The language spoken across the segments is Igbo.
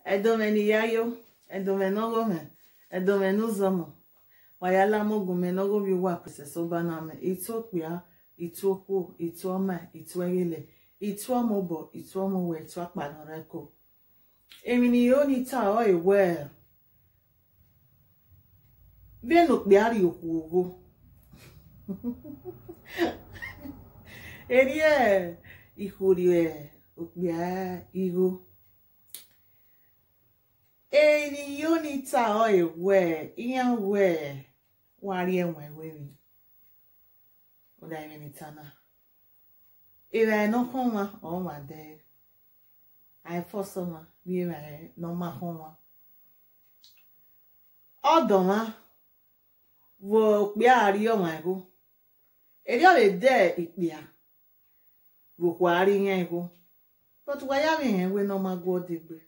edomeni yayo edomenogome edomenuzomo wayala mogume nogo biwa princess obaname itokpia ituokwu ituoma ituegile ituomobo ituomowe ituakpanoreko emini yoni ta o ewe benu kpiari okwu erie ihurie okpia ihu eni yoni ta o ewe iya we wari enwe wewi oda emini tana ira enokoma o ma de àìfọ́sọ́mà bí ra ẹ̀ nọ́mà fún wọn. ọ̀dọ̀mà wo pé àárí ọ̀mà ẹ̀kọ́ èdè ọ̀rẹ́ dẹ́ ìpìà wòkò àárí yẹn ẹ̀kọ́ tọ́tù wáyà mi yẹn wé nọ́mà gbọ́ dìgbè.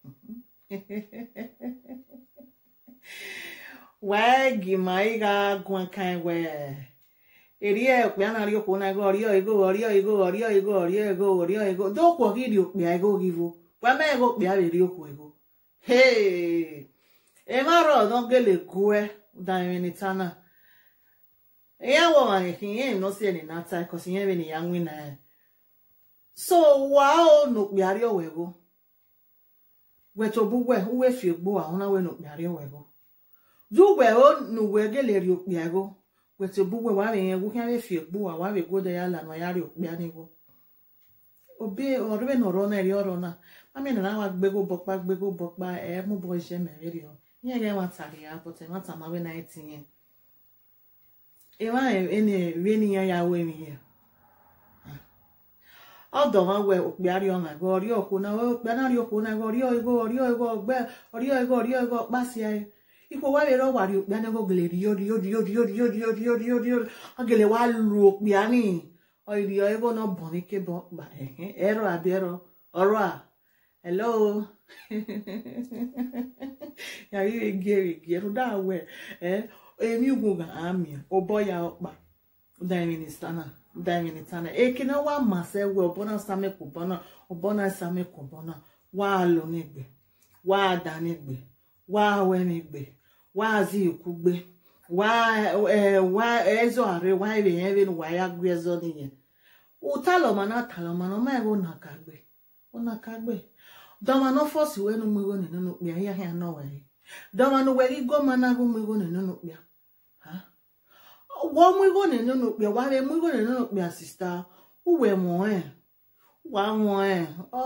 wẹ́ẹ́ gìmọ̀ ìgà gùn kan wẹ̀ eri okpe anari okwu na ego orio ego orio ego orio ego orio ego orio ego dokwo giri okpe ego givo kwame ego okpe aberi okwu ego hey emaro no gele kue daimini tana eya wo ma kinye no se ni nata ko sinye be ni yanwi na so wa o no okpe ari owego weto bugwe uwe fi egbo ahun na we no okpe ari owego dugwe o nuwe gele ri okpe ego wete bugwe wa me yen wukan we fi egbu wa wa we go de ya la no ya ri opi anigo obi orbe no ro na ri oro na mami na wa gbego bopa gbego bopa e mu bo ise me ri o yen ge wa tari ya but e ma ta ma we na itin e wa e ni we ni ya ya we mi here ọdọ wọn wẹ òpè àrí ọmọ ẹgbẹ ọrí òkú náà òpè náà rí òkú náà ọrí ògo ọrí ògo ọgbẹ ọrí ògo ọrí ògo pàṣẹ ayé ipò wá lè rọwà rí òpè àná gògèlè rí yóò rí yóò rí yóò rí yóò rí yóò rí yóò rí yóò rí yóò rí ọgèlè wá lu òpè àní ọ̀rì ẹgbẹ́ náà bọ̀ ní kébọ̀ gbà ẹ̀rọ àbí ẹ̀rọ ọ̀rọ̀ à hello yàrá igi èrìgì ẹ̀rọ dáwẹ̀ ẹ̀ èmi ugwu gà àmì ọbọ̀ ya ọ̀pá ụdari ministana ụdari ministana ekene wa masa ewe ọbọna same kụbọna ọbọna same kụbọna wa alụ n'igbe wa ada n'igbe wa awe n'igbe wa azi ikwugbe wa eh, wa ezo are wa ebe ya ebe wa ya gwe ezo n'ihe ụtalọ mana talọ mana ọma ego na kagbe ọ na kagbe dọmanụ fọsi wenu mmego nenu n'okpia ya ya nọ were dọmanụ were igo mana agụ mmego nenu n'okpia ha wọ́n mú ìrònú nínú pẹ̀ wá rẹ̀ mú ìrònú nínú pẹ̀ àsìsá uwe mọ̀ ẹ̀ wà wọ̀n ẹ̀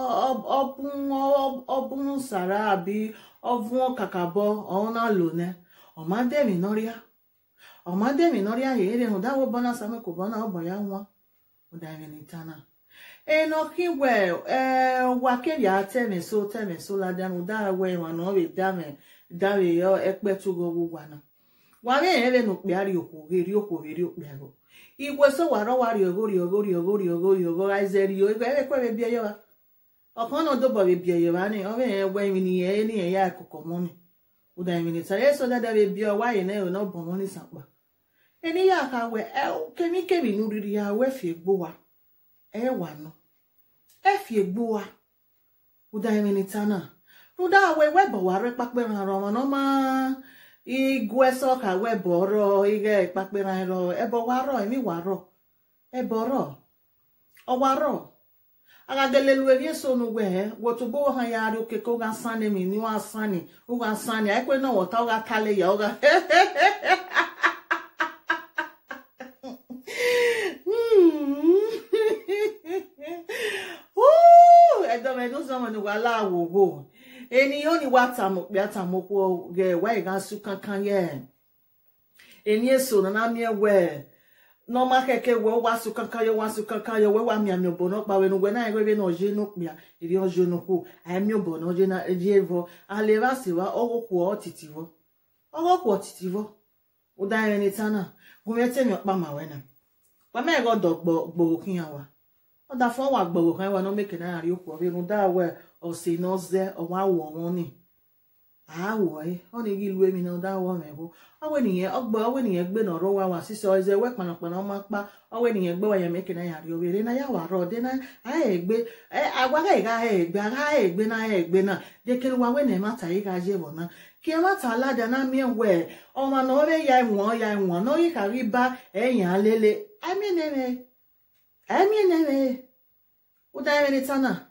ọbùn sàrà àbí ọbùn kàkàbọ̀ ọ̀hún náà lò nẹ́ ọ̀mádẹ́mì nọ́ríà ọ̀mádẹ́mì nọ́ríà yìí rẹ̀ hùn dáwọ́ bọ́nà sàmì kò bọ́nà ọ̀bọ̀ yá wọn ọ̀dà ẹ̀rìn nìtànà ẹnà kí wẹ̀ ẹ̀ wà kẹ́rì àtẹ̀mẹ̀só tẹ̀mẹ̀só ládàánù dáwọ̀ ẹ̀wọ̀n náà rè dámẹ̀ dáwẹ̀ yọ ẹ̀pẹ́ tó gbogbo wà náà wàrẹ ere no kpiari okwu geri okwu geri okpiago igwe so waro wari ogo ri ogo ri ogo ri ogo ri ogo aizeri o igwe ere kwebe bia yo ọkan no dobo be bia yo ani o be egbe mi ni e ni e ya akụkọ mọni ụda mi ni sare so dada be bia wa ye na e no bo mọni sakpa eni ya ka we e kemi kemi nu riri ya we fi egbo wa e wa no e fi egbo wa ụda mi ni tana ụda we we bo wa re pape ran ro no ma igwe sọka webọrọ ihe ịkpakpere arọ ebe ọwarọ emi warọ ebe ọrọ ọwarọ agagelelu eri so n'ugwe he wotubo ha ya ari okeke ụga sani mi ni wa sani ụga sani ekwe na wọta ụga kale ya ụga edomenu zọmọnụ wala awogo ènìyàn ni wá tàmùpé àtàmùpó gẹ wá ìgásù kankan yẹ èní èso nana mi ẹwẹ nọọma kẹkẹ wẹ wá sùn kankan yẹ wá sùn kankan yẹ wẹ wá mi àmì ọbọ náà pàwẹ nùgbẹ náà ẹgbẹ náà ọjẹ náà pìà èdè ọjọ náà kú àmì ọbọ náà ọjẹ náà ẹjẹ ẹvọ alẹ bá sì wá ọwọ kù ọ títì vọ ọwọ kù ọ títì vọ ó dá ẹrin ní tánà gúnmẹ tẹmí ọpá màwẹ náà pàmẹ ẹgọ dọ gbòòrò kíyàn wa ọdà fún ọwà gbòòrò kan wà náà mẹkẹ náà rí òkú ọbẹ nù dáwẹ ọ̀sẹ̀ náà zẹ́ ọwọ́ àwọ̀ wọn ni awo e oni gi lu emi na da wo me go awe ni yen ogbo awe ni yen gbe na ro wa wa sise oze we pana pana ma pa awe ni yen gbe wa yen meke na ya ri obere na ya wa ro de na a egbe e agwa ga ga egbe aga egbe na egbe na de kere wa we na ma ta yi ga je bo na ki ma ta la da na mi we o ma no re ya won ya won no yi ka ri ba eyan lele ami ne me ami ne me o da me ni tana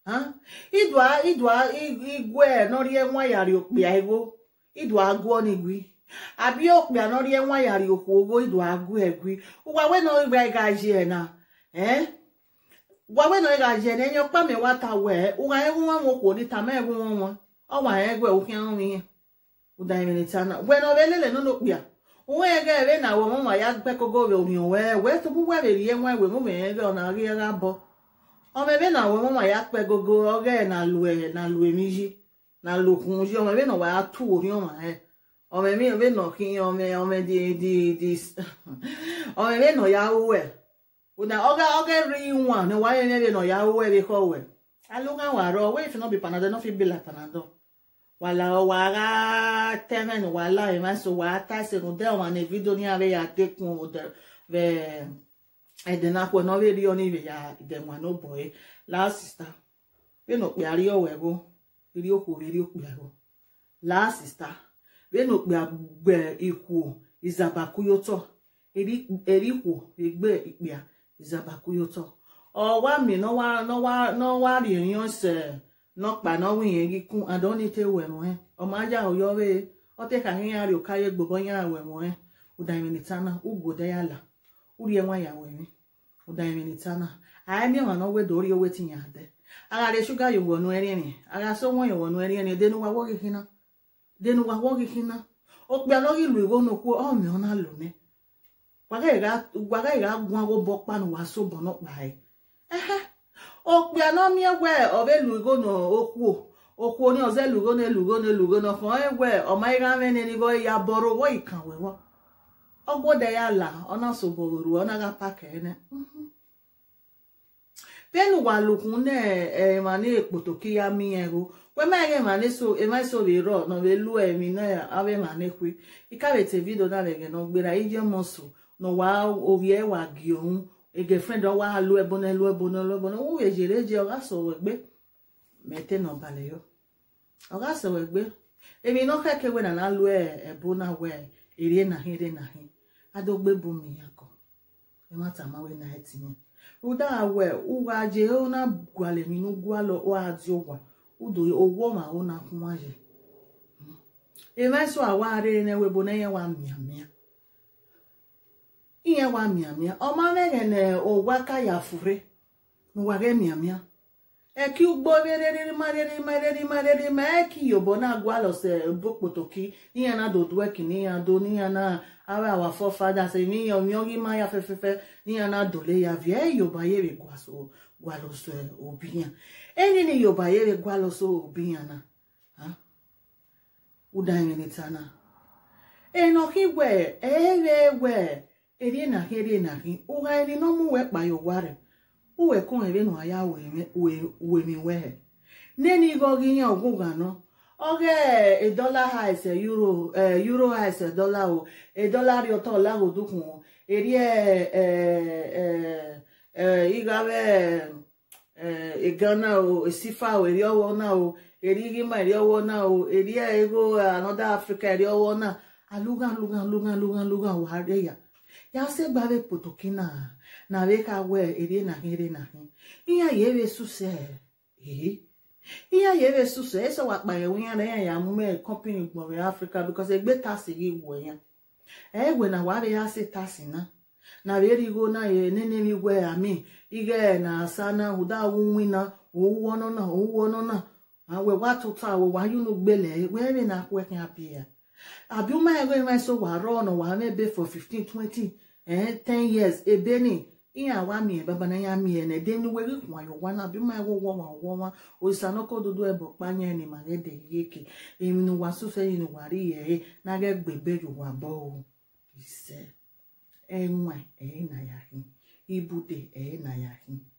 idwa idwa igwe norie nwa yari okpia ego idwa agụọ n'igwi abịa okpia norie nwa yari okwu ogo idwa agụ egwi ụgwa we no igwe gaji na eh gwa we no gaji na enyo kpa me wata we ụgwa egwu nwa nwokwo ni tama egwu nwa nwa ọwa egwe okwu ahụ ihe ụda imelitana gwe no belele no n'okpia uwe ege ere na we mụma ya gbekogo we omi we we tupu we rie nwa we mụma ege ọ na-arị ya abụọ ọmọbẹ náà wọ́n mọ̀ ya pẹ́ gogo ọgẹ́ na lu ẹ̀ na lu èmi yí na lu kùn yí ọmọbẹ náà wà á tú orí ọmọ ẹ̀ ọmọbẹ ọmọbẹ náà kí ọmọ ọmọ di di di ọmọbẹ náà ya wú ẹ̀ ọ̀nà ọgẹ́ ọgẹ́ rí wọn ni wáyé ẹ̀mẹ́bẹ náà ya wú ẹ̀ bí kọ́ wẹ̀ alóga wà rọ wẹ́ ìfẹ́ náà bí panadol náà fi bí la panadol wàlà wàrà tẹ́rẹ̀nì wàlà ìmáṣọ wà á tàṣẹ̀ nù dẹ́ wọn ní fídíò ní àárẹ̀ yà dẹ́kun bẹ́ẹ̀ edenakwo na ọbịa rio n'ibe ya idenwa n'ụbọchị laa sista beno kpịarị owego iri okwu iri okpịago laa sista beno kpịagbe ikwu izabakuyoto erikwu egbe ikpịa izabakuyoto ọwa mi n'ọwa rịrịọ se n'ọkpa n'ọnwa ihe gị kụ adọnite wemwe ọmaja oyowe ọteka ihe ya rịọ karịa gbogbo ya wemwe ụdaimenitana ugwode ya la urie nwa ya were udaimenitana anyị ma na owedo ori owe tinye ade agara shuga yo wonu erini aga so won yo wonu erini denu wa wo gihina denu wa wo gihina o pe alo ilu iwo no ku o mi ona lo ne waga ga waga ga gwa go bo panu wa so bo no pa e ehe o pe alo mi ewe o be lu igo no okwu okwu oni oze lugo na elugo na elugo na kan ewe o ma ga me ni go ya boro wo ikan wewo ọgbọdọ ya la ọ na-asọboro ruo ọ naghị apaka ene penu walukun ne e ma ne ekpotoki ya mi ego we ma ye ma ne so e ma so be ro no be lu e mi na ave ma ne kwi ikabe te video na le no gbera ije moso no wa ovi e wa gi ohun e girlfriend o wa lu e bona lu e bona lu e bona wo we jere je o ga so we gbe mete no bale yo o ga so we gbe emi no keke we na na lu e e bona we ere na ere na hin adogbe bụ m ya kọ nwata mawe na etinye ụda awe ụwa je ona gwale mi n'ugwu alọ oazi ụgwa udo ogwo ma ọ na kwụnwaje emeso awari na webo na yewa miamia ihe wa miamia ọma mere na ụgwa ka ya fure n'ụwa ge miamia eki ugbo rerere marere marere marere ma eki yobo na agwalo se bokpotoki ihe na dodweki ni ya do ni ya na awa our forefathers ni ya omyogi ma ya fefefe ni ya na dole ya vie yoba yere gwaso gwalo so obiya eni ni yoba yere gwalo so obiya na ha uda ni tana eno kiwe ere we eri na eri na hi uga eri no mu we pa yo ware uwe kon ere no aya we we mi we neni go gi yan ogun no oge a dollar high se euro eh euro high se dollar o a dollar ri oto la go dukun o eri eh eh eh igawe eh e Ghana o esifa o eri owo na o eri gi ma eri owo na o eri ego another Africa eri owo na aluga aluga aluga aluga aluga wa re ya ya se gba be potokina na be ka we eri na eri na iya ye be su se eh ihe ya ebe suso eso wakpa ya nwe ya na ya ya mume company gboro Africa because egbe tasi gị gwo ya egwe na wari ya si tasi na na berigo na ye nene mi gwe ami ige na sana uda wunwi na owo no na owo no na awe watutu awo wa yunu gbele we be na kwe kan apia abi uma egwe ma so wa ro no wa mebe for 15 20 eh 10 years ebeni ihe awa mie baba na ya mie na ede ni weri kwa yo wana bi ma wo wo wa wo wa o sana ko dudu ebo panye ni ma ge de yeke emi nu wa su fe ni wa ri ye na ge gbebe yo wa bo o ise enwa e na ya hin ibude e na ya hin